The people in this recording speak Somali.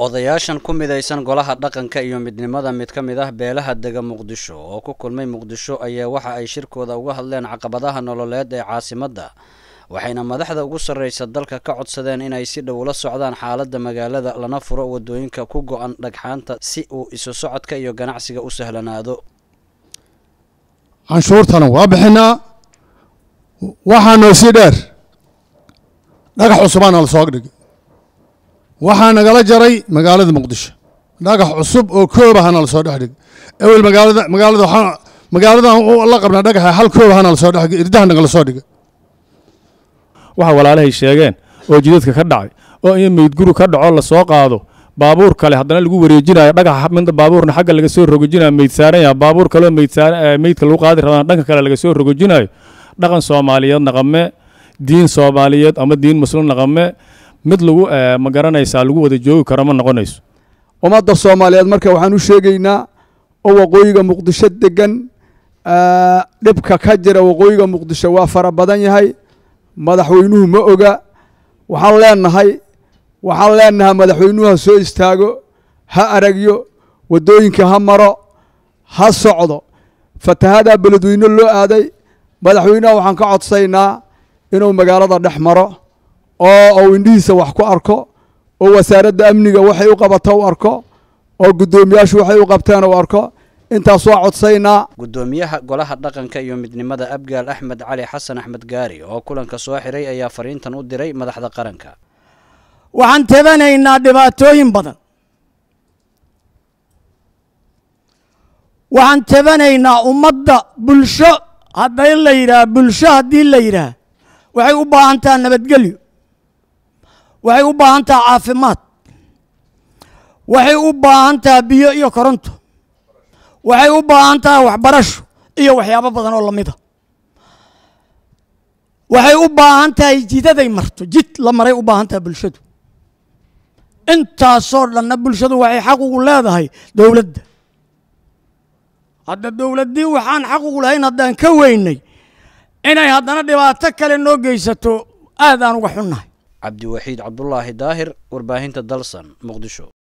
odayaashan ku midaysan golaha dhaqanka iyo midnimada mid ka mid ah beelaha dega muqdisho oo ku kulmay muqdisho ayaa waxa ay shirkooda uga hadleen caqabadaha nololeed ee caasimadda waxayna madaxda ugu sarreysa dalka ka codsadeen inay si dhow la socdaan xaaladda magaalada lana furo wadooyinka ku go-an dhagxaanta si uu isu socodka iyo ganacsiga u sahlanaado canshuurtana waa bixinaa waxaa noo sii dheer dhagax cusubaana la soo dhigay waxaa nagala jaray magaalada muqdisho dhagax cusub oo koobahana la soo dhex dhigay ewel magaalada magaalada waxaa magaaladan la qabnaa dhagaxa hal koobahana la soo dhex dhigay irdaha nagala soo dhigay waxa walaalahay sheegeen oo jidadka ka dhacay oo in meydguru ka dhaco la soo qaado baabuur kale haddana lagu wareejinayo dhagaxa midda baabuurna xagga laga soo rogojinayo meyd saaran yahay baabuur kaleo meyd saaran meydka lagu qaadi rabana dhanka kale laga soo rogojinayo dhaqan soomaaliyeed naqame diin soomaaliyeed ama diin muslim naqame mid lagu ma garanaysaa lagu wada joogi karo ma noqonayso ummadda soomaaliyeed marka waxaan u sheegaynaa oo waqooyiga muqdisho degan dhibka ka jira waqooyiga muqdisho waa fara badan yahay madaxweynuhu ma oga waxaan leenahay waxaan leenahay madaxweynuhu ha soo istaago ha aragyo waddooyinka ha maro ha socdo fatahadaa beledweyne loo aaday madaxweynaha waxaan ka codsaynaa inuu magaalada dhex maro oo uu indhihiisa wax ku arko oo wasaaradda amniga waxay u qabato u arko oo guddoomiyaashu waxay u qabteen u arko intaas waa codsaynaa guddoomiyaha golaha dhaqanka iyo midnimada abgaal axmed cali xasan axmed gaari oo kulanka soo xiray ayaa fariintan u diray madaxda qaranka waxaan tabanaynaa dhibaatooyin badan waxaan tabanaynaa ummadda bulsho hadday la yidhaah bulsho haddii la yidhaah waxay u baahan taha nabadgelyo waxay u baahan taha caafimaad waxay u baahan taha biyo iyo koronto waxay u baahan tahay waxbarasho iyo waxyaabo badan oo lamida waxay u baahan tahay jidaday marto jid la maray u baahan tahay bulshadu intaasoo dhanna bulshadu waxay xaq ugu leedahay dowladda hadda dowladdii waxaan xaq ugu lahayn haddaan ka weynay inay haddana dhibaato kale noo geysato aad aan uga xunnahay cabdiwaxiid cabdulaahi daahir warbaahinta dalsan muqdisho